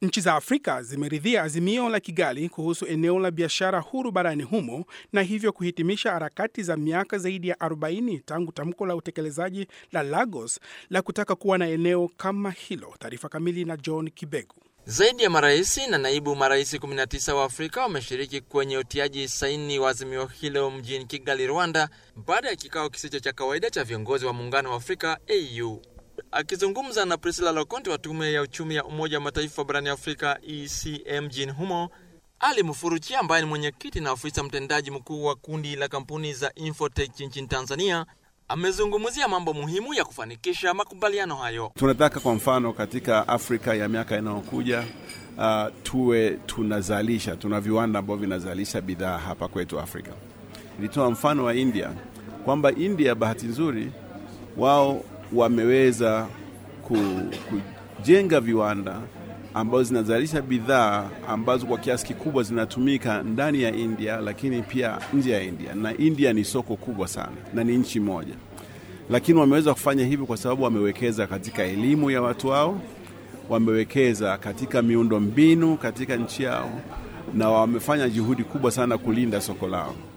Nchi za Afrika zimeridhia azimio la Kigali kuhusu eneo la biashara huru barani humo na hivyo kuhitimisha harakati za miaka zaidi ya 40 tangu tamko la utekelezaji la Lagos la kutaka kuwa na eneo kama hilo. Taarifa kamili na John Kibegu. Zaidi ya maraisi na naibu maraisi 19 wa Afrika wameshiriki kwenye utiaji saini wa azimio hilo mjini Kigali, Rwanda, baada ya kikao kisicho cha kawaida cha viongozi wa muungano wa Afrika AU. Akizungumza na Priscilla Lokonte wa tume ya uchumi ya Umoja wa Mataifa barani Afrika ECM mjini humo, Ali Mufuruchi ambaye ni mwenyekiti na afisa mtendaji mkuu wa kundi la kampuni za Infotech nchini Tanzania amezungumzia mambo muhimu ya kufanikisha makubaliano hayo. Tunataka kwa mfano katika Afrika ya miaka inayokuja uh, tuwe tunazalisha, tuna viwanda ambavyo vinazalisha bidhaa hapa kwetu Afrika. Nilitoa mfano wa India kwamba India, bahati nzuri, wao wameweza kujenga viwanda ambazo zinazalisha bidhaa ambazo kwa kiasi kikubwa zinatumika ndani ya India, lakini pia nje ya India. Na India ni soko kubwa sana na ni nchi moja, lakini wameweza kufanya hivyo kwa sababu wamewekeza katika elimu ya watu wao, wamewekeza katika miundo mbinu katika nchi yao, na wamefanya juhudi kubwa sana kulinda soko lao.